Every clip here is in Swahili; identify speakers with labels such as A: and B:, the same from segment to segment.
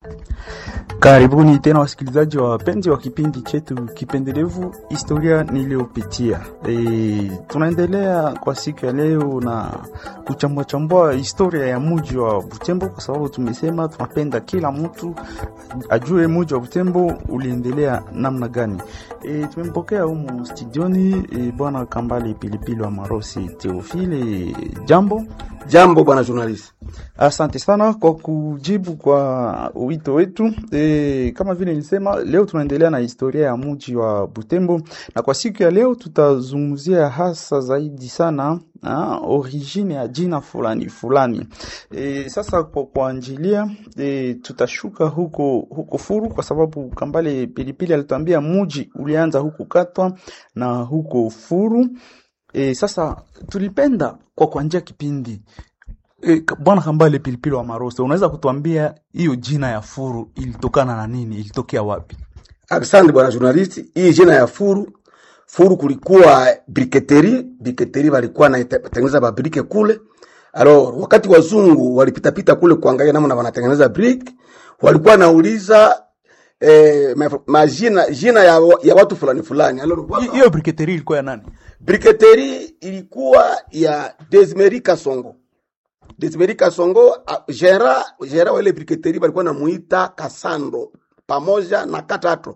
A: Karibuni tena wasikilizaji wa wapenzi wa kipindi chetu kipendelevu historia niliyopitia. E, tunaendelea kwa siku ya leo na kuchambua chambua historia ya mji wa Butembo, kwa sababu tumesema tunapenda kila mtu ajue mji wa Butembo uliendelea namna gani. E, tumempokea humu studioni e, bwana Kambale Pilipili wa Marosi Teofile. Jambo
B: Jambo bwana journalist.
A: Asante sana kwa kujibu kwa wito wetu. E, kama vile nilisema, leo tunaendelea na historia ya mji wa Butembo, na kwa siku ya leo tutazungumzia hasa zaidi sana ha, origine ya jina fulani fulani. E, sasa kwa kuanjilia e, tutashuka huko huko Furu kwa sababu Kambale Pilipili alituambia mji ulianza huko Katwa na huko Furu. E, sasa tulipenda kwa kuanjia kipindi e, bwana Kambale Pilipili wa Marose, unaweza kutuambia hiyo jina ya Furu ilitokana na nini? Ilitokea wapi?
B: Asante bwana journalist. Hii jina ya Furu, Furu kulikuwa briketeri, briketeri walikuwa natengeneza mabrike kule. Alors, wakati wazungu walipita pita kule kuangalia namna wanatengeneza brick, walikuwa nauliza eh, ma- majina jina ya, ya watu fulani fulani. Alors,
A: Hi-
B: waka-
A: Hiyo briketeri ilikuwa ya nani?
B: Briketeri ilikuwa ya Desmeri Kasongo. Desmeri Kasongo, a- gera gera wa ile briketeri walikuwa namuita Kasando pamoja na Katato.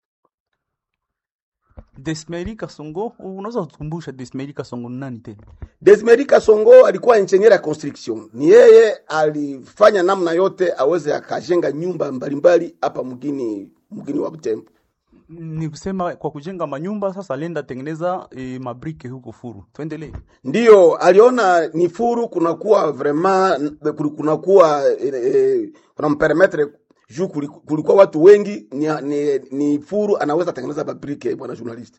A: Desmeri Kasongo, unaweza kutukumbusha Desmeri Kasongo ni nani tena?
B: Desmeri Kasongo alikuwa engineer ya construction. Ni yeye alifanya namna yote aweze akajenga nyumba mbalimbali hapa mgini mgini wa Butembo.
A: Ni kusema kwa kujenga manyumba, sasa alienda tengeneza e, mabrike huko Furu. Tuendelee.
B: Ndiyo aliona ni furu kunakuwa vraiment kunakuwa eh, eh, kuna mpermetre juu kuli- kulikuwa watu wengi ni, ni, ni furu anaweza tengeneza babrike bwana journalist.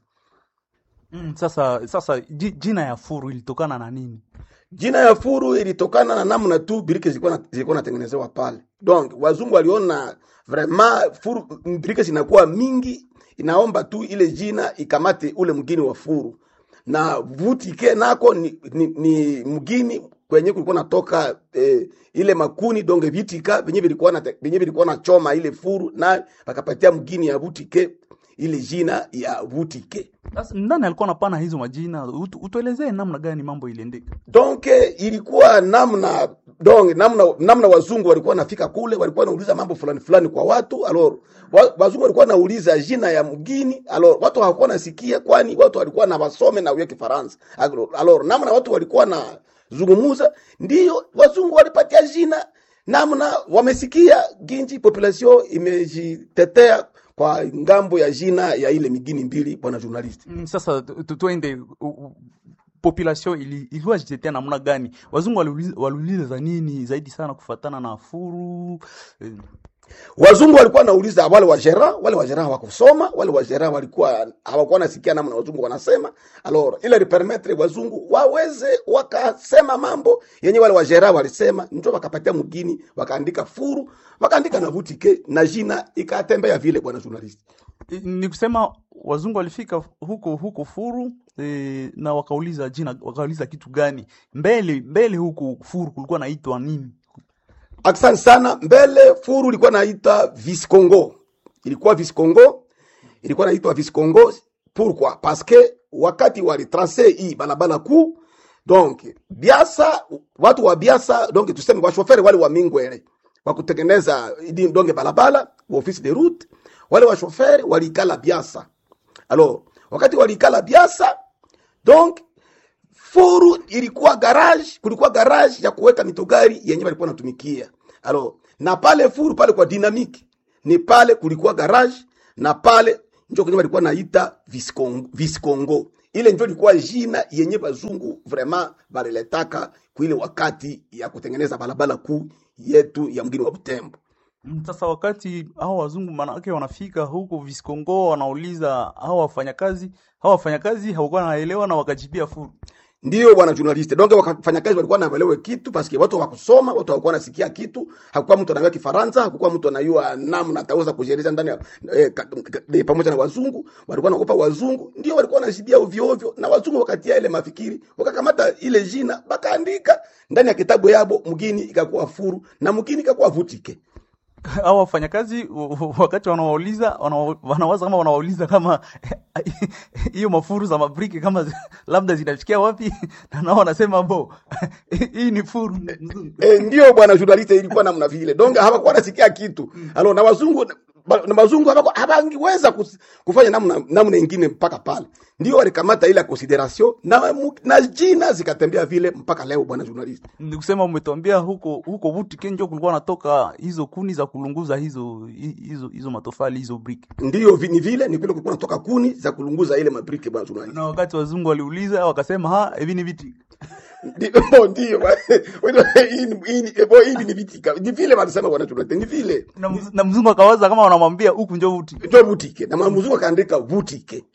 A: Mm, sasa sasa ji- jina ya Furu ilitokana na nini?
B: Jina ya furu ilitokana na namna tu birike zilikuwa na- zilikuwa natengenezewa pale. Donc wazungu waliona vraiment furu birike zinakuwa mingi, inaomba tu ile jina ikamate ule mgini wa furu. Na vutike nako ni, ni, ni mgini kwenye kulikuwa natoka eh, ile makuni donge vitika venye vilikuwa na venye vilikuwa na choma ile furu na wakapatia mgini ya vutike ile jina ya vutike.
A: Sasa nani alikuwa anapana hizo majina? Utu, utuelezee namna gani mambo iliendeka.
B: donc ilikuwa namna donc namna namna wazungu walikuwa nafika kule walikuwa nauliza mambo fulani fulani kwa watu alors wa, wazungu walikuwa nauliza jina ya mgini alors watu hawakuwa nasikia kwani watu walikuwa na wasome na uye kifaransa alors alors, namna watu walikuwa na zungumuza ndiyo wazungu walipatia jina namna wamesikia ginji population imejitetea kwa ngambo ya jina ya ile migini mbili bwana journalist
A: Mm, Sasa tu- tu- tuende u- u- population ili ilikuwa jitetea namna gani? Wazungu waliuliza waliuliza za nini zaidi sana kufatana na Furu eh,
B: wazungu walikuwa nauliza wale wajera wale wajera hawakusoma wale wajera walikuwa hawakuwa nasikia namna wazungu wanasema alors ile lipermetre wazungu waweze wakasema mambo yenye wale wajera walisema njo wakapatia mgini wakaandika furu wakaandika na vutike na jina ikatembea vile bwana journalist
A: Eh, ni kusema wazungu walifika huko huko Furu e, na wakauliza jina, wakauliza kitu gani mbele mbele huko Furu kulikuwa naitwa nini?
B: Asante sana. Mbele furu ilikuwa naita Viscongo, ilikuwa Viscongo, ilikuwa naitwa Viscongo. Pourquoi? Parce que wakati walitrace hii balabala kuu, donc Biasa, watu wa Biasa, donc tuseme washoferi wale wa Mingwele wa kutengeneza idi donge balabala wa office de route, wale washoferi walikala Biasa. Alors wakati walikala Biasa, donc furu ilikuwa garage, kulikuwa garage ya kuweka mitogari yenye walikuwa natumikia. Alo, na pale furu pale kwa dynamique ni pale kulikuwa garage na pale njo kwenye walikuwa naita Viscongo, Viscongo. Ile njo ilikuwa jina yenye bazungu vraiment baliletaka kuile wakati ya kutengeneza barabara kuu yetu ya mgini wa Butembo.
A: Mm, Sasa wakati hao wazungu manake wanafika huko Viscongo, wanauliza hao wafanyakazi, hao wafanyakazi hawakuwa wanaelewa na wakajibia Furu.
B: Ndio bwana journalist. Donc wafanyakazi walikuwa naelewe kitu paske watu hawakusoma, watu hawakuwa nasikia kitu. Hakukuwa mtu anajua Kifaransa, hakukuwa mtu anajua namna ataweza kujieleza ndani ya eh, ka- ka- eh, pamoja na wazungu. Walikuwa naogopa wazungu, ndio walikuwa wanashibia ovyo ovyo, na wazungu wakatia ile mafikiri, wakakamata ile jina, bakaandika ndani ya kitabu yabo, mgini ikakuwa furu na mgini ikakuwa vutike.
A: au wafanyakazi w- w- wakati wanawauliza wana- wanawaza kama wanawauliza kama hiyo mafuru za mabriki kama zi- labda zinafikia wapi na nao wanasema bo hii ni furu nzuri.
B: e, ndio bwana journaliste ilikuwa namna vile donc hawakuwa nasikia kitu alo na wazungu ba- na wazungu hawaku- hawangiweza kus- kufanya namna namna ingine mpaka pale ndio walikamata ile ya consideration na, mu- na jina zikatembea vile mpaka leo bwana journaliste
A: ni kusema umetuambia huko huko buti kenjo kulikuwa natoka hizo kuni za kulunguza hizo hi- hizo hizo matofali hizo briki
B: ndio vi- ni vile ni vile kulikuwa natoka kuni za kulunguza ile mabriki bwana journaliste
A: na wakati wazungu waliuliza wakasema ha hivi ni viti
B: Ndio, bo, ndio ba- hii ni- hii ni- bo, hivi ni vitika ni vile wanasema bwana journaliste ni vile
A: na, mz- na mzungu akawaza kama wanamwambia huku njo buti
B: ndio butike na mzungu akaandika butike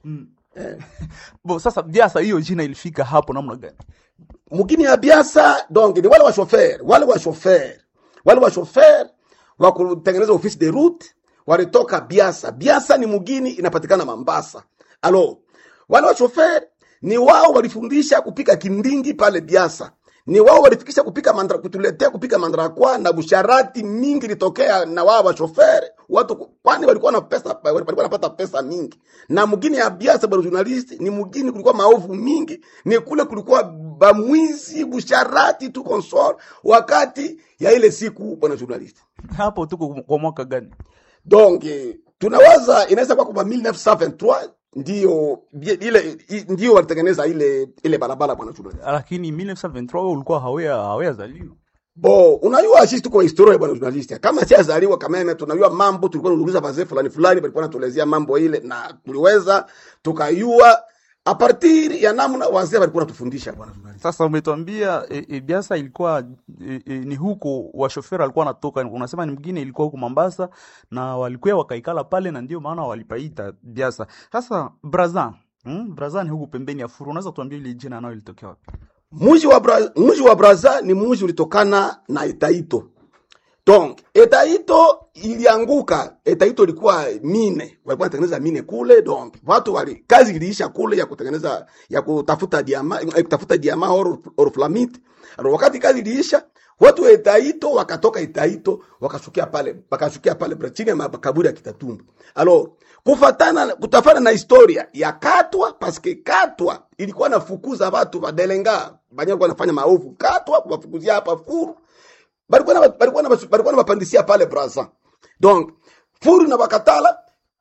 A: bo sasa biasa hiyo jina ilifika hapo namna gani
B: mugini ya biasa donc ni wale wa chauffeur wale wa chauffeur wale wa chauffeur wa kutengeneza office de route walitoka biasa biasa ni mugini inapatikana mambasa alo wale wa chauffeur ni wao walifundisha kupika kindingi pale biasa ni wao walifikisha kupika mandra, kutuletea kupika mandrakwa na busharati mingi litokea na wao wa chauffeur watu kwani walikuwa na pesa walikuwa wanapata pesa mingi na mugini ya biasa bwana journalist ni mugini kulikuwa maovu mingi ni kule kulikuwa bamwizi busharati tu consort wakati ya ile siku bwana journalist
A: hapo tuko kwa mwaka gani
B: donc eh, tunawaza inaweza kuwa kwamba 1923 ndio bie- ile i- ndio walitengeneza ile ile barabara bwana journalist
A: lakini 1923 wewe ulikuwa hawea hawea zaliwa
B: bo unajua sisi tuko historia bwana journalist kama si azaliwa kameme tunajua mambo tulikuwa tunauliza wazee fulani fulani walikuwa natuelezea mambo ile na tuliweza tukayua a partir ya namna wazee walikuwa natufundisha bwana journalist
A: sasa umetuambia e, e, biasa ilikuwa e, e, ni huko washoferi alikuwa anatoka unasema ni mgine ilikuwa huko Mombasa na walikuwa wakaikala pale na ndio maana walipaita biasa sasa Brazza hmm? Brazza ni huku pembeni ya furu unaweza tuambia ile jina nayo ilitokea wapi
B: mji wa Bra, mji wa Braza ni mji ulitokana na Etaito. Donc Etaito ilianguka. Etaito ilikuwa mine, walikuwa wanatengeneza mine kule. Donc watu wali kazi iliisha kule ya kutengeneza ya kutafuta diama, ya kutafuta diama or, or flamite. Alors wakati kazi iliisha watu wa Etaito wakatoka Etaito wakashukia pale wakashukia pale Bra- chini ya makaburi ya Kitatumbo. Alors kufatana kutafana na historia ya Katwa paske Katwa ilikuwa nafukuza watu wadelenga banya walikuwa wanafanya maovu Katwa kuwafukuzia hapa furu balikuwa na balikuwa na balikuwa na bapandisia pale Brazza donc furu na bakatala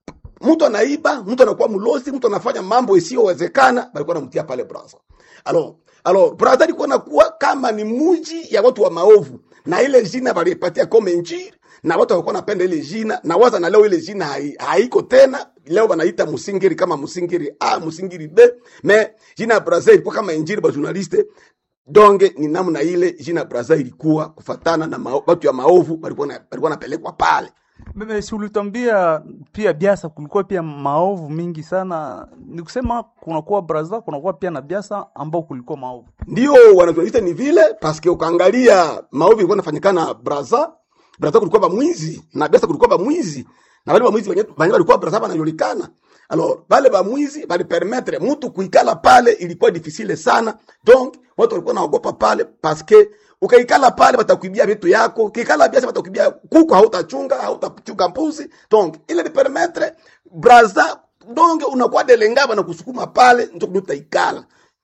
B: mtu anaiba mtu anakuwa mlosi mtu anafanya mambo isiyowezekana balikuwa namtia pale Brazza alors alors Brazza ilikuwa nakuwa kama ni muji ya watu wa maovu na ile jina balipatia kome injili na watu walikuwa napenda ile jina na waza na leo ile jina hai, haiko tena leo wanaita musingiri kama musingiri a musingiri b me jina ya Brazza ilikuwa kama injili ba journaliste donge ni namna ile jina Brazza ilikuwa kufatana na mao, watu ya maovu walikuwa na- walikuwa napelekwa pale
A: Meme, si ulitwambia pia biasa kulikuwa pia maovu mingi sana ni kusema kunakuwa Brazza kunakuwa pia na biasa ambao kulikuwa maovu
B: ndio wanatualita ni vile paske ukaangalia maovu ilikuwa nafanyikana Brazza Brazza kulikuwa bamwizi na Biasa kulikuwa bamwizi na wale bamwizi wenye wenye walikuwa Brazza wanajulikana alors wale bamwizi bali permettre mtu kuikala pale ilikuwa difficile sana donc watu walikuwa naogopa pale paske ukaikala pale batakuibia vitu yako ukikala biasa batakuibia kuku hautachunga hautachunga mbuzi donc ile ni permettre Brazza donc unakuwa delenga bana kusukuma pale ndio utaikala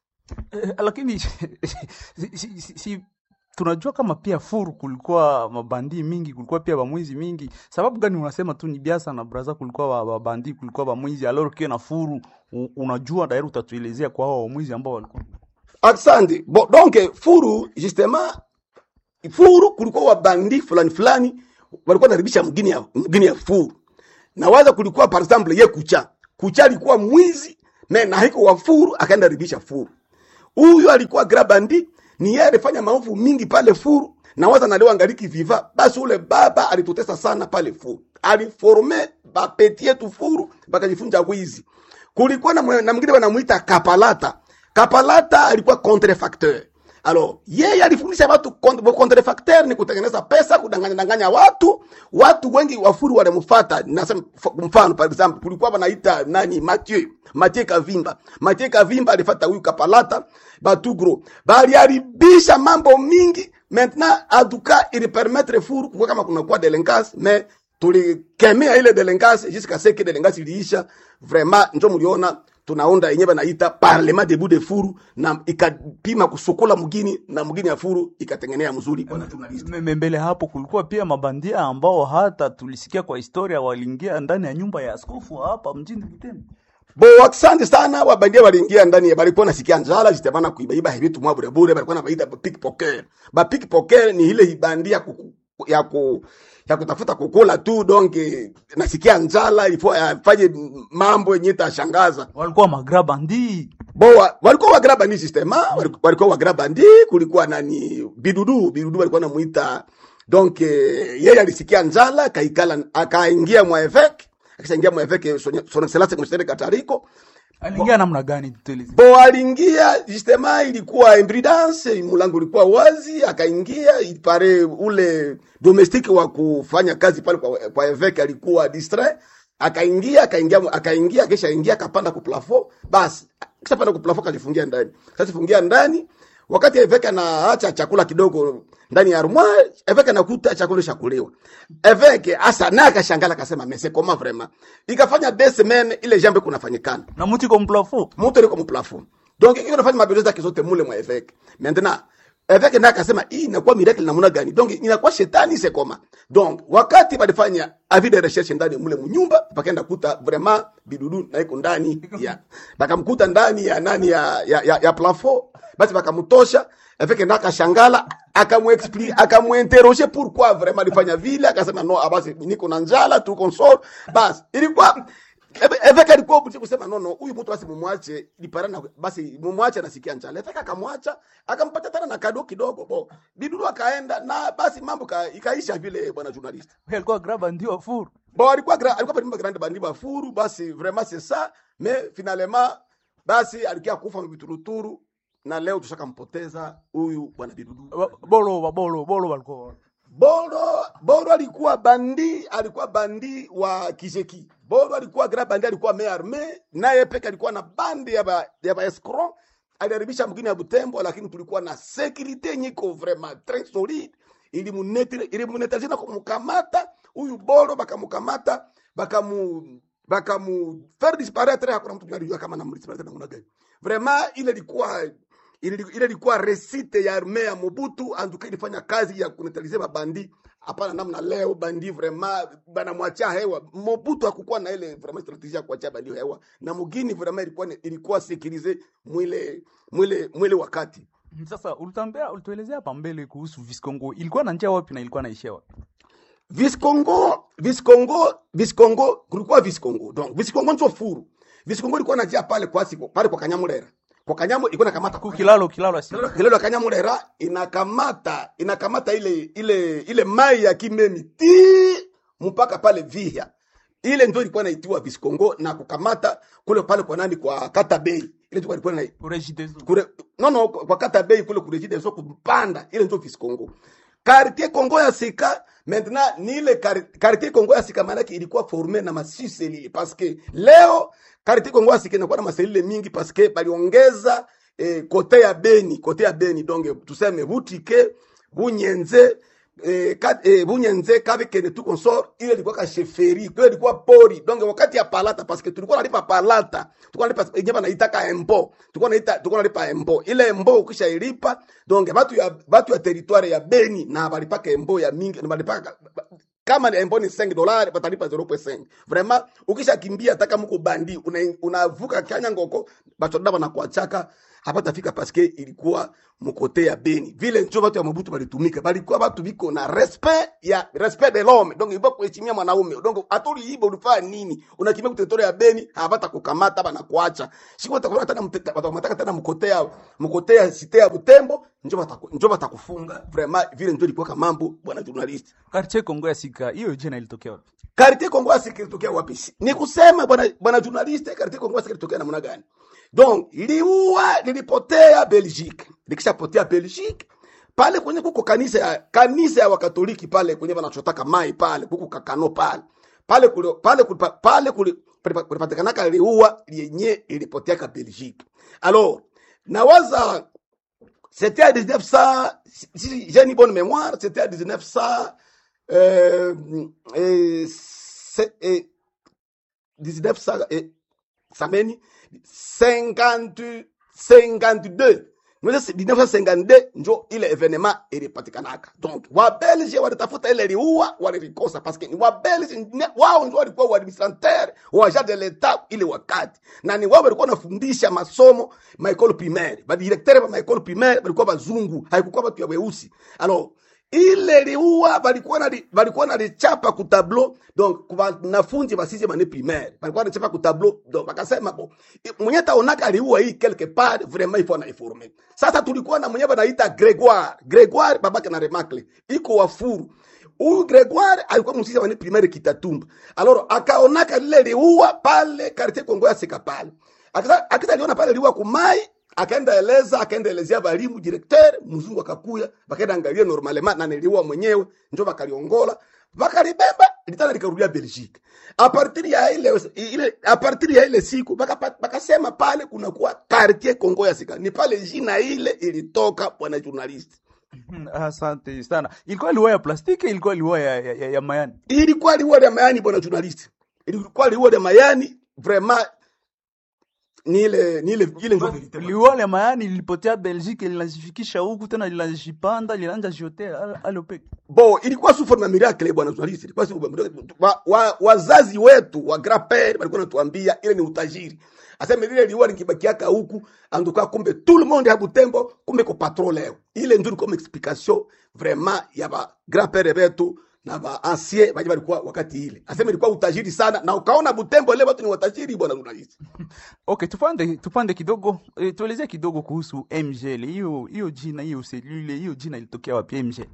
A: Eh, lakini si, si, si, si, tunajua kama pia furu kulikuwa mabandi mingi kulikuwa pia bamwizi mingi sababu gani unasema tu ni biasa na braza kulikuwa ba- babandi kulikuwa bamwizi aloro kiwe na furu u- unajua dairi utatuelezea kwa hao wamwizi ambao walikuwa
B: Asante. Bon, donc furu justement furu kulikuwa wabandi fulani fulani walikuwa naribisha mgini ya, mgini ya furu na waza kulikuwa par exemple ye kucha kucha alikuwa mwizi me na haiko wa furu akaenda ribisha furu huyu alikuwa grabandi ni yeye alifanya maovu mingi pale furu na waza naleo angaliki viva basi ule baba alitutesa sana pale furu aliforme bapeti yetu furu bakajifunza wizi kulikuwa na, mwe- na mwingine wanamuita kapalata kapalata alikuwa contrefacteur alors yeye alifundisha watu con- contrefacteur ni kutengeneza pesa kudanganya danganya watu watu wengi wafuru walimfuata nasema f- mfano par exemple kulikuwa wanaita nani Mathieu Mathieu Kavimba Mathieu Kavimba alifata huyu kapalata batugro baliharibisha mambo mingi maintenant en tout cas ili permettre furu kwa kama kuna kwa delinquance mais tulikemea ile delengasi jusqu'à ce que delengasi iliisha vraiment njo mliona tunaunda yenyewe naita parlement debout de furu na ikapima kusukula mgini na mgini ya furu ikatengenea mzuri bwana journalist
C: Meme mbele hapo kulikuwa pia mabandia ambao hata tulisikia kwa historia waliingia ndani ya nyumba ya askofu hapa mjini Butembo.
B: bo asante sana wabandia waliingia ndani ya balikuwa nasikia njala jitamana kuibaiba vitu mwa bure bure balikuwa nabaita pickpocket ba pickpocket ni ile ibandia kuku, ya ku ya kutafuta kukula tu donc eh, nasikia njala ilifo afanye mambo yenye tashangaza
C: Walikuwa magrabandi.
B: bo wa- walikuwa wagraba ni sistema waliku- walikuwa wagraba ndi kulikuwa nani bidudu bidudu walikuwa namuita donc eh, yeye alisikia njala akaikala akaingia mwa evek akishaingia mwa evek son excellence mshere katariko
C: Aliingia namna gani tueleze?
B: bo aliingia justema ilikuwa imprudence mulango ulikuwa wazi akaingia ipare ule domestique wa kufanya kazi pale kwa, kwa evek alikuwa distrait akaingia akaingia akaingia akisha ingia akapanda ku plafond basi kisha panda ku plafond kajifungia ndani sasa fungia ndani wakati evek anaacha chakula kidogo ndani ya armoire evek anakuta chakula shakuliwa evek asa naye akashangala akasema mese koma vraiment ikafanya deux semaines ile jambo kunafanyikana
C: Na mtu iko mplafo.
B: moto liko mplafond donc iko nafanya mabezo zake zote mule mwa evêque maintenant evêque naye akasema hii inakuwa miracle namna gani donc inakuwa shetani sekoma donc wakati balifanya avis de recherche ndani mule munyumba bakaenda kuta vraiment bidudu na iko ndani ya bakamkuta ndani ya nani ya ya, ya, ya plafond basi bakamtosha evêque naye akashangala akamuexplique akamuinterroger pourquoi vraiment alifanya vile akasema no ah, basi niko na njala tu console basi ilikuwa Ebe- Eveka alikuwa buti kusema no no, huyu mtu basi mumwache liparana, basi mumwache anasikia njala. Eveka akamwacha akampatia tena na kado kidogo bo, bidudu akaenda na basi mambo ka, ikaisha vile, bwana journalist.
C: Huyo alikuwa grabandi wa furu.
B: Bon, alikuwa gra, alikuwa palimba grande bandi bafuru, basi vraiment c'est ça, mais finalement basi alikia kufa mbituruturu na leo tushakampoteza huyu bwana bidudu.
C: Wa- Bolo wa bolo bolo walikuwa.
B: Boro Boro alikuwa bandi, alikuwa bandi wa Kijeki. Boro alikuwa grand bandi, alikuwa me arme, naye peke alikuwa na bandi ya ba, ya ba escroc. Aliharibisha mgini ya Butembo, lakini tulikuwa na securite nyiko vraiment très solide. Ilimunetire ilimunetire na kumkamata huyu Boro, bakamukamata bakamu bakamu faire disparaître, hakuna mtu anajua kama namdisparaître namna gani. Vraiment ile ilikuwa ile ile ilikuwa resite ya arme ya Mobutu antuka ilifanya kazi ya kunetalize mabandi hapana namna leo bandi vraiment banamwachia hewa Mobutu hakukuwa na ile vraiment strategie ya kuachia bandi hewa na mugini vraiment ilikuwa ilikuwa sécurisé mwile mwile mwile wakati
C: Sasa ulitambea ulituelezea hapa mbele kuhusu Viscongo. Ilikuwa na njia wapi na ilikuwa naishia wapi?
B: Viscongo Viscongo Viscongo kulikuwa Viscongo donc Viscongo ndio furu Viscongo ilikuwa najia pale kwa siku pale kwa Kanyamulera kwa Kanyamu ilikuwa nakamata
C: Ku kilalo kilalo asi.
B: kilelo Kanyamulera inakamata inakamata ile ile ile mai ya Kimemi ti mpaka pale Vihya. Ile ndio ilikuwa inaitiwa Viscongo na kukamata kule pale kwa nani kwa Kata Bay. Ile ndio ilikuwa na
C: Urejidezo.
B: kule no no kwa Kata Bay kule kurejide so kupanda ile ndio Viscongo. Quartier Congo ya Sika maintenant ni ile quar- quartier Congo ya Sika maana yake ilikuwa formé na masiselile parce que leo quartier Congo ya Sika inakuwa na maselile mingi parce que baliongeza eh, kote ya Beni, kote ya Beni donc tuseme Butike, Bunyenze eh, ka, eh, Bunyenze kabekene tu consort ile ilikuwa ka sheferi, ile ilikuwa pori. Donc wakati ya palata parce que tulikuwa nalipa palata, tulikuwa nalipa yenyewe naitaka empo. Tulikuwa naita tulikuwa nalipa empo. Ile empo ukisha ilipa donc watu ya watu ya territoire ya Beni na balipaka empo ya mingi na balipaka kama ni empo ni 5 dollars batalipa 0.5 vraiment ukisha kimbia hata kama uko bandi una- unavuka kanya ngoko bachoda banakuachaka hapata fika paske ilikuwa mkote ya Beni vile njo watu ya Mobutu balitumika balikuwa watu biko na respect ya respect de l'homme donc ibo kuheshimia mwanaume donc atuli ibo ulifanya nini unakimbia kutetore ya Beni hapata kukamata bana kuacha siko takuwa tena mteta watamataka tena mkote ya mkote ya site ya Butembo njo bataku njo batakufunga vraiment vile njo ilikuwa kama mambo bwana journalist
C: Quartier Kongo ya Sika. Hiyo jina ilitokea wapi?
B: Karite Kongo Asiki ilitokea wapi? Ni kusema bwana bwana journalist, Karite Kongo Asiki ilitokea namna gani? Donc liua lilipotea Belgique, likishapotea Belgique pale kwenye kuko kanisa ya kanisa ya Wakatoliki pale kwenye wanachotaka mai pale kuko kakano pale pale kule pale kule pale kule kulipatikanaka liua lienye ilipotea ka Belgique. Alors nawaza c'était à 1900 si si j'ai une bonne mémoire c'était à 1900 eh, eh, se, eh, 19 sa, eh, sameni 50 52 Mwezi 1952 njo ile evenema ilipatikanaka. Donc wabelge walitafuta ile liua walilikosa, paske ni wabelge ne- wao ndio walikuwa waadministrateur wa agent de l'etat ile wakati, na ni wao walikuwa wanafundisha masomo maekole primaire, badirektere ba maekole primaire walikuwa bazungu, haikukuwa watu ya weusi. Alors ile liua balikuwa na balikuwa na lichapa ku tableau donc kwa wanafunzi ba sixième année primaire balikuwa na chapa ku tableau donc bakasema bo mwenye taonaka aliua hii quelque part vraiment il faut na informer sasa tulikuwa na mwenye banaita Gregoire Gregoire babake na Remacle iko wafuru huyu Gregoire alikuwa msisi wa primaire Kitatumba alors akaonaka lile liua pale quartier Kongo ya Sika pale akisa akisa aliona pale liua kumai akaenda eleza akaenda elezea balimu directeur mzungu akakuya bakaenda angalia normalement na niliua mwenyewe njo bakaliongola bakalibeba litana likarudia Belgique a partir ya ile ile a partir ya ile siku baka- bakasema pale kuna kuwa quartier Kongo ya Sika ni pale jina ile ilitoka bwana journalist
C: Hmm, Asante sana. Ilikuwa liwa ya plastiki, ilikuwa liwa ya, ya, ya, ya mayani.
B: ilikuwa liua ya mayani bwana journalist ilikuwa liua ya mayani vraiment ni ile ni ile ile ndio verite
C: Liwa ya mayani lilipotea Belgique, linajifikisha huku tena linajipanda, linaanza jotea alopeke.
B: bo ilikuwa sous forme ya miracle bwana journalist ilikuwa sous forme ya miracle. wa, wa, wazazi wetu wa grand père walikuwa natuambia ile ni utajiri aseme lile liwa likibakiaka huku anduka kumbe tout le monde ya Butembo kumbe ko patron leo ile ndio comme explication vraiment ya ba grand père betu na ba ancien baje walikuwa wakati ile aseme ilikuwa utajiri sana na ukaona Butembo leo watu ni watajiri bwana journalist
C: Okay, tupande tupande kidogo e, tuelezee kidogo kuhusu MGL. Hiyo hiyo jina hiyo selule hiyo jina ilitokea wapi MGL?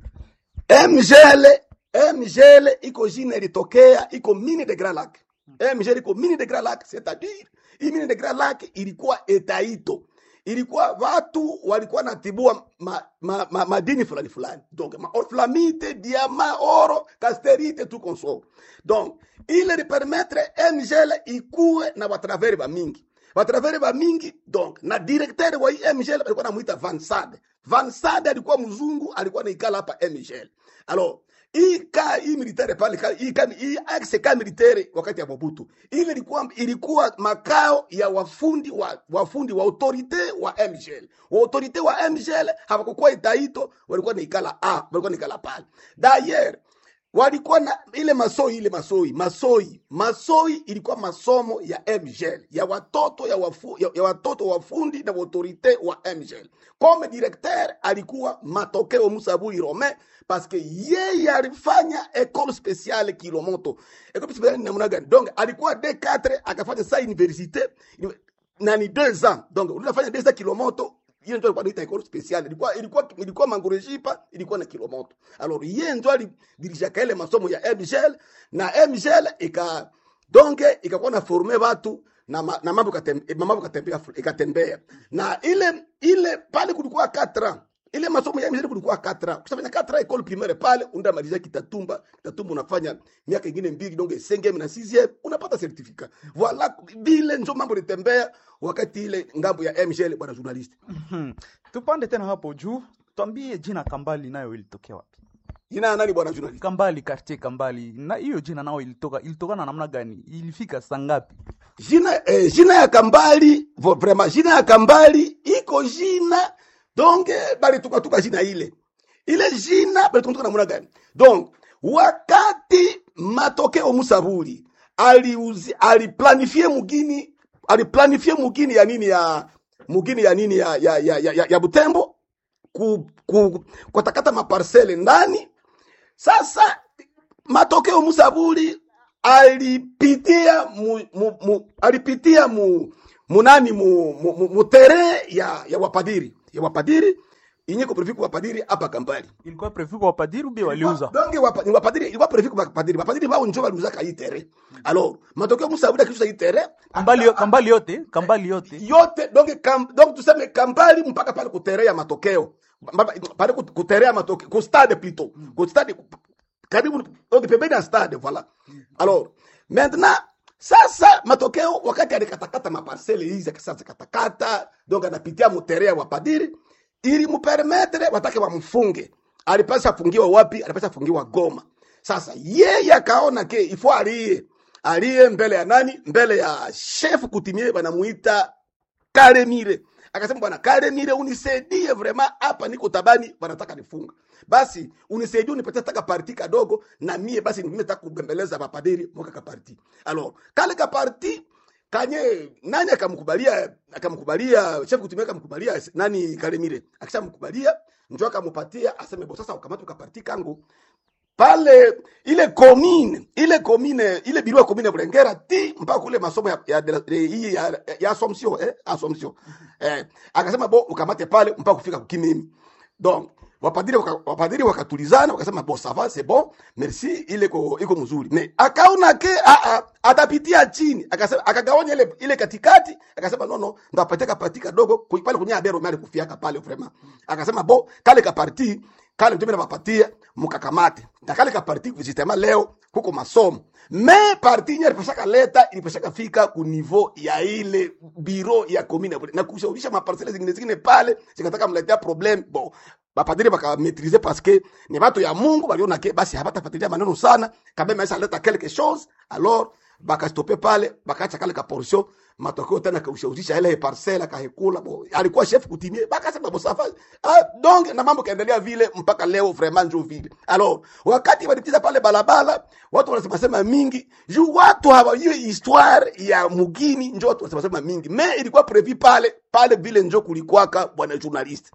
B: mgele mgele iko jina ilitokea iko mine de grand lac mgele iko mine de grand lac c'est-à-dire hii mine de grand lac ilikuwa etaito ilikuwa watu walikuwa natibua ma, ma, ma, madini fulani fulani donc ma orflamite diama oro casterite tout consort donc ile lipermettre mgele ikuwe na batraveri ba mingi batraveri ba mingi donc na directeur wa hii mgele alikuwa namuita Van Sade Van Sade alikuwa mzungu alikuwa naikala hapa mgele alors hii ka hii militaire pale ka- hii ka hii axe ka militaire wakati ya Mobutu ile ilikuwa ilikuwa makao ya wafundi wa wafundi wa autorite wa MGL wa autorite wa MGL hawakukuwa itaito walikuwa naikala a walikuwa naikala pale d'ailleurs walikuwa na ile masoi ile masoi masoi masoi ilikuwa masomo ya MGL ya watoto ya, wafu, ya, ya watoto wafundi na autorite wa MGL comme directeur alikuwa matokeo Musaburi Romain parce que yeye alifanya école spéciale Kilomoto école spéciale ni namna gani donc alikuwa D4 akafanya sa université na ni deux ans donc unafanya deux ans Kilomoto hiyo ndio alikuwa anaita école spéciale ilikuwa ilikuwa ilikuwa mangorejipa ilikuwa na kilomoto alors yeye ndio alidirija ile masomo ya MGL na MGL ika donge ikakuwa na forme watu na, ma, na mambo katem- mambo katembea ikatembea na ile ile pale kulikuwa 4 ans ile masomo ya MGL kulikuwa 4 ans ukishafanya 4 ans école primaire pale undamaliza kitatumba kitatumba unafanya miaka ingine mbili donc 5e na 6e unapata certificat voilà vile ndio mambo litembea wakati ile ngambo ya MGL bwana journalist
C: Hmm. Tupande tena hapo juu, twambie jina Kambali nayo ilitokea wapi?
B: jina ya nani bwana journalist
C: Kambali, quartier Kambali, na hiyo jina nao ilitoka ilitokana na namna gani? Ilifika saa ngapi?
B: jina eh, jina ya kambali vo- vraiment jina ya kambali iko jina donc eh, balitukatuka jina ile ile jina balitukatuka namna gani donc wakati matokeo musaburi aliuzi aliplanifie mugini aliplanifie mugini ya nini ya mugini ya nini ya ya ya, ya, ya, ya Butembo ku, ku, kutakata maparsele ndani sasa matokeo Musaburi alipitia mu, mu, mu, alipitia mu, munani mu, mu, mu, mu tere ya, ya wapadiri ya wapadiri inyeko prefiku wapadiri hapa Kampali
C: Ilikuwa prevu kwa wapadiri ubi waliuza?
B: donge wapa, ni wapadiri ilikuwa prefiku wapadiri wapadiri bao njo waliuza hii tere alors matokeo Musaburi akisha hii tere
C: Kambali, yo- Kambali yote, Kambali yote.
B: yote donge kam, donc tuseme Kampali mpaka pale kuterea matokeo Mbaba- pale kut- kuterea matokeo ku stade plutôt ku stade karibu donc pembeni ya stade voilà alors maintenant sasa matokeo wakati alikatakata maparcele hizi akisasa katakata donc anapitia muterea wa padiri ili mupermetre watake wamfunge alipasha afungiwa wapi alipasha afungiwa Goma sasa yeye akaona ke ifo alie alie mbele ya nani mbele ya chef kutimie banamuita karemire akasema bwana karemire unisaidie vrema hapa niko tabani wanataka nifunga basi unisaidie unipatie taka parti kadogo na mie basi mimi nataka kubembeleza mapadiri mwaka kaparti alors kale kaparti kanye nani akamkubalia akamkubalia chef kutumia akamkubalia nani karemire akishamkubalia njo akamupatia aseme bo sasa ukamata ukaparti kangu pale ile commune ile commune ile biro ya commune ya Bulengera ti mpaka kule masomo ya ya ya, ya, ya, ya Assumption eh Assumption eh akasema bo ukamate pale mpaka kufika kukimimi donc wapadiri waka, wapadiri wakatulizana wakasema bo ça va c'est bon merci ile iko iko mzuri mais akaona ke a a atapitia chini akasema akagawanya ile ile katikati akasema no no ndapatia kapati kadogo ku- pale kunya abero mali kufiaka pale vraiment akasema bo kale kaparti kale ndio napapatia mkakamate na kale kaparti justement leo kuko masomo me parti yenyewe ilipashaka leta ilipashaka fika ku niveau ya ile biro ya commune na kushawisha maparcelle zingine zingine pale zikataka mletea problem bon bapadiri bakametrize parce que ni batu ya mungu baliona ke basi habatafuatilia maneno sana kabe maisha leta quelque chose alors bakastope pale bakaacha kale ka portion matokeo tena kaushauzisha ile parcela kahekula bo alikuwa chef kutimie bakasema bo safa ah, donc na mambo kaendelea vile mpaka leo vraiment njo vile alors wakati walitiza pale balabala watu wanasema sema mingi juu watu hawa hiyo histoire ya mugini njo watu wanasema sema mingi me ilikuwa prevu pale pale vile njo kulikwaka bwana journalist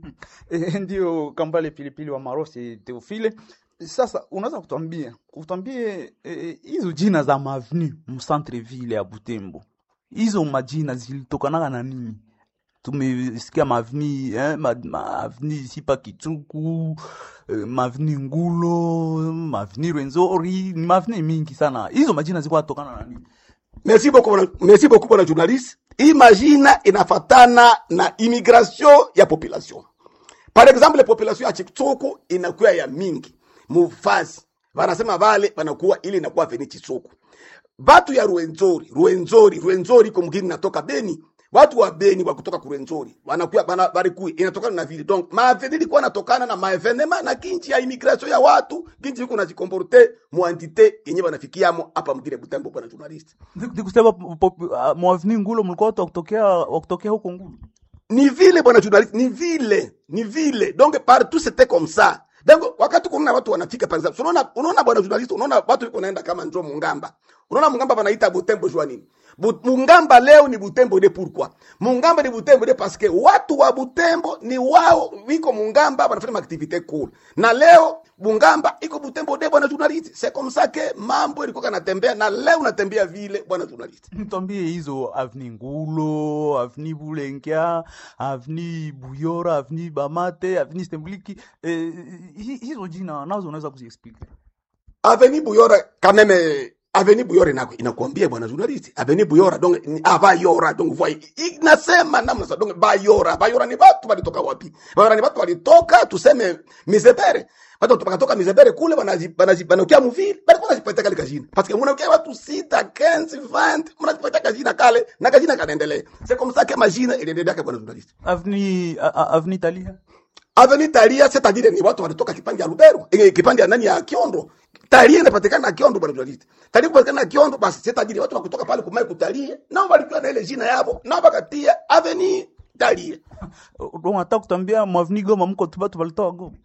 A: Eh, ndio kambale pilipili wa marosi teofile sasa unaweza kutwambia utwambie eh, hizo jina za mavenu mcentre ville ya butembo hizo majina zilitokanaga na nini tumesikia maveni eh, ma, maveni sipa kichuku eh, maveni ngulo maveni rwenzori ni maveni mingi sana hizo majina zilikuwa tokana na nini
B: merci beaucoup bwana- merci beaucoup bwana journaliste hii majina inafatana na immigration ya population par exemple population ya chitsuku inakuwa ya mingi mufasi wanasema vale wanakuwa ili inakuwa veni chitsuku batu ya ruenzori ruenzori ruenzori iko mgini natoka beni watu wa beni wa kutoka kurenzori wanakuwa bana barikui inatokana na vile donc maaveni ilikuwa natokana na maevenema na kinchi ya immigration ya watu kinchi iko najikomporte muantite yenye wanafikiamo hapa mgine butembo bwana journalist
A: nikusema mwaveni ngulo mlikuwa watu wakutokea wakutokea huko ngulo
B: ni vile bwana journalist ni vile ni vile donc partout c'était comme ça donc wakati kuna watu wanafika par exemple unaona unaona bwana journalist unaona watu wiko naenda kama njo mungamba unaona mungamba wanaita butembo jua nini Bu, mungamba leo ni butembo de pourquoi mungamba ni butembo de parce que watu wa butembo ni wao wiko mungamba wanafanya activité cool na leo mungamba iko butembo de bwana journalist c'est comme ça que mambo ilikuwa kanatembea na leo unatembea vile bwana journalist
A: Mtwambie hizo avni Ngulo, avni Bulengia, avni Buyora, avni Bamate, avni Stembliki, eh, hi- hizo jina nazo unaweza kuziexplica.
B: Aveni Buyora quand même Aveni Buyora inako inakuambia bwana journalist Aveni Buyora donc ni abayora donc voi inasema namna sa donc bayora bayora ni watu walitoka wapi bayora ni watu walitoka tuseme mizebere watu wakatoka mizebere kule banaji banaji banakia muvili bali kuna jipatia kale kajina parce que mnakia watu sita 15 20 mnajipatia kajina kale na kajina kanaendelea c'est comme ça que majina iliendelea kwa bwana journalist
A: Avni, a- a- avni Talia.
B: Avenue Talia c'est-à-dire ni watu walitoka kipande ya Lubero, eh, kipande ya nani ya Kiondo. Talia inapatikana na Kiondo bwana journalist. Talia kupatikana na Kiondo basi c'est-à-dire watu wakutoka pale kumai kutalia, nao walikuwa na ile jina yao, nao wakatia Avenue Talia.
A: Donc hata kutambia mwavni Goma mko tu batu walitoa Goma.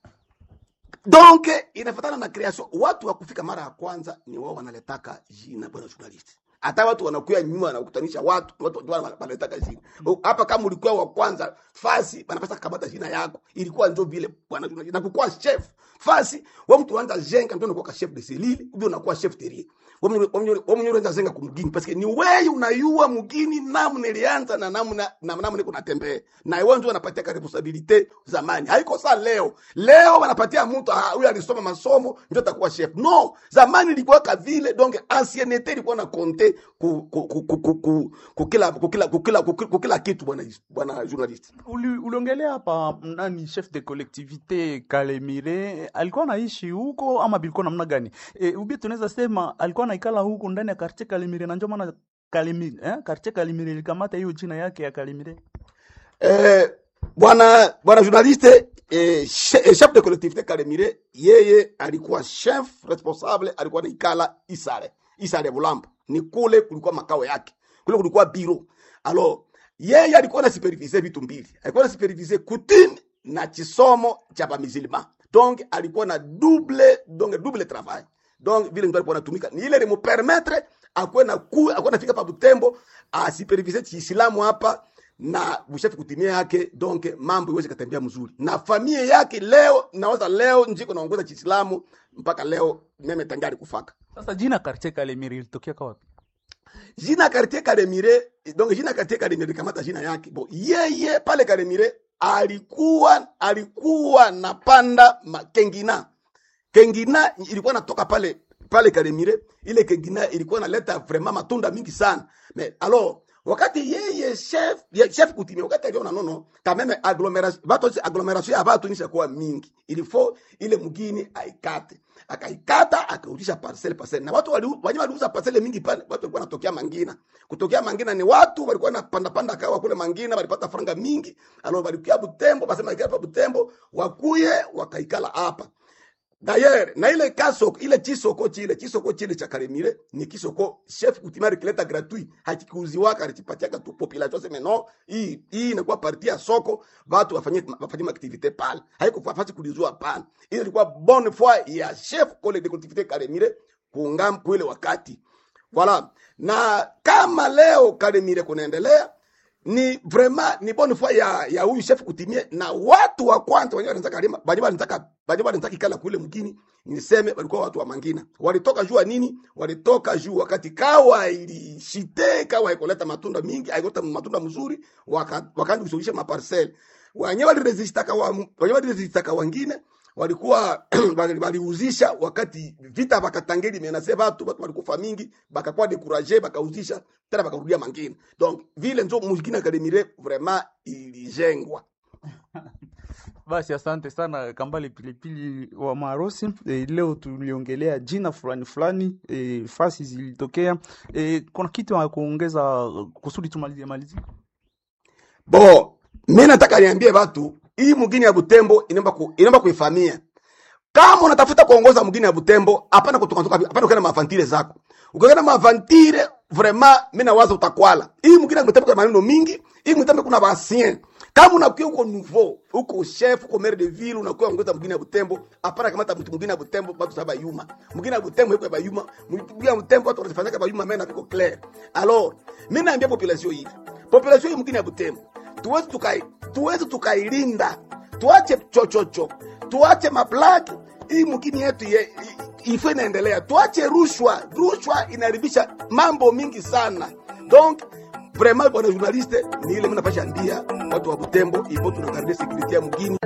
B: Donc inafatana na creation. Watu wa kufika mara ya kwanza ni wao wanaletaka jina bwana journalist. Hata watu wanakuya nyuma wanakutanisha watu, watu ndio wana- wanaletaka jina. O, Hapa kama ulikuwa wa kwanza fasi wanapasa kukamata jina yako. Ilikuwa ndio vile bwana journalist. Na kukuwa chef fasi wa mtu anaanza jenga ndio unakuwa chef de selile, ndio unakuwa chef terrier. Wa mwenye unaanza zenga kumgini parce que ni wewe unayua mgini namna ilianza na namna na namna iko natembea. Na wewe ndio unapatia ka responsabilité zamani. Haiko saa leo. Leo wanapatia mtu ah, huyu alisoma masomo ndio atakuwa chef. No, zamani ilikuwa ka vile donc ancienneté ilikuwa na compter ku ku ku ku ku ku- ku kila ku kila ku kila ku kila- ku kila kitu bwana bwana journalist.
A: Uli, uliongelea hapa nani chef de collectivité Kalemire alikuwa anaishi huko ama bilikuwa namna gani? E, ubi tunaweza sema alikuwa anaikala huko ndani ya quartier Kalemire na ndio maana Kalemire eh quartier Kalemire ilikamata hiyo jina yake ya Kalemire.
B: Eh, bwana bwana journaliste eh, che- eh, chef de collectivité Kalemire yeye alikuwa chef responsable alikuwa na ikala Isare Isare Bulambo ni kule kulikuwa makao yake kule kulikuwa biro alors yeye alikuwa na supervise vitu mbili alikuwa na supervise coutume na chisomo cha bamizilima donc alikuwa na double donc double travail donc vile mtu alikuwa anatumika ni ile limupermetre akuwe na ku akuwe nafika pa Butembo asipervise chiislamu hapa na bushafi kutimia yake donc mambo iweze katembea mzuri na familia yake leo nawaza leo njiko naongoza chiislamu mpaka leo meme tangari kufaka
C: Sasa jina Quartier Kalemire ilitokea kwa wapi?
B: jina quartier Kalemire donc jina quartier Kalemire kamata jina yake bo yeye pale Kalemire alikuwa alikuwa na panda ma- Kengina Kengina ilikuwa natoka pale pale Kalemire ile Kengina ilikuwa naleta vraiment matunda mingi sana mais alors wakati yeye chef ye, chef kutimia wakati aliona nono kameme agglomeration watu agglomeration ya watu nisha kuwa mingi il faut ile mgini aikate akaikata akarudisha parcelle parcelle na watu wali wanyama waliuza parcelle mingi pale watu walikuwa wanatokea Mangina kutokea Mangina ni watu walikuwa wanapanda panda kawa kule Mangina walipata franga mingi alors walikuwa Butembo basema ikia Butembo wakuye wakaikala hapa D'ailleurs, na ile kasoko ile chisoko chile chisoko chile cha Kalemire ni kisoko chef kutimari kileta gratuit hakikuuziwaka alichipatiaka tu population sema no hii hii inakuwa parti ya soko watu wafanye wafanye activite pale haiko fafasi kuliuzwa pale ile ilikuwa bonne foi ya chef kole de collectivité Kalemire kuungam kuile wakati voilà na kama leo Kalemire kunaendelea ni vraiment ni bonne foi ya ya huyu chef kutimie na watu wa kwanza wenyewe wanataka kalima baje wanataka baje wanataka ikala kule mkini niseme walikuwa watu wa Mangina walitoka jua nini walitoka juu wakati kawa ilishite kawa ikoleta matunda mingi aikoleta matunda mzuri waka- wakaanza kusuluhisha maparcel wenyewe waliresista kawa wenyewe waliresista kawa wengine walikuwa wali- waliuzisha wakati vita bakatangeli menase watu watu walikufa mingi bakakuwa dekuraje bakauzisha tena bakarudia mangine donc vile nzo muzikina kalemire vraiment ilijengwa
C: Basi asante sana Kambale Pilipili wa Marosi. E, leo tuliongelea jina fulani fulani e, fasi zilitokea. E, kuna kitu ya kuongeza kusudi tumalizie malizie?
B: bo mi nataka niambie watu hii mugini ya butembo inaomba ku, inaomba kuifamia kama unatafuta kuongoza mgini ya butembo hapana kutoka hapana ukienda mafantire zako ukienda mafantire vraiment mimi nawaza utakwala hii mgini ya butembo kuna maneno mingi hii mtembo kuna basien kama unakuwa uko nouveau uko chef uko maire de ville unakuwa ongoza mgini ya butembo hapana kamata mtu mwingine ya butembo watu saba yuma mwingine ya butembo yuko ya yuma mwingine ya butembo watu wanafanya kama yuma mena biko clair alors mimi naambia population hii population hii mgini ya butembo tuwezi tukai tuwezi tukailinda tuache chochocho tuache mablaki hii mkini yetu ye, i- ifo inaendelea tuache rushwa rushwa inaharibisha mambo mingi sana donc vraiment bwana journaliste ni ile mnapasha ambia watu wa butembo ipo tunakaribia security ya mgini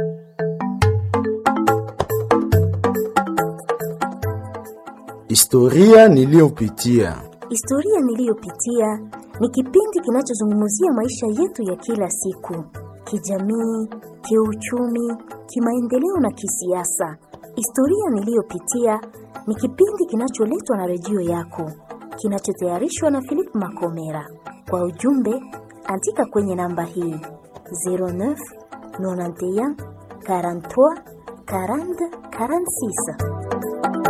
D: Historia niliyopitia.
E: Historia niliyopitia ni kipindi kinachozungumzia maisha yetu ya kila siku, kijamii, kiuchumi, kimaendeleo na kisiasa. Historia niliyopitia ni kipindi kinacholetwa na redio yako, kinachotayarishwa na Philip Makomera. Kwa ujumbe, andika kwenye namba hii 09 91 43 40 46.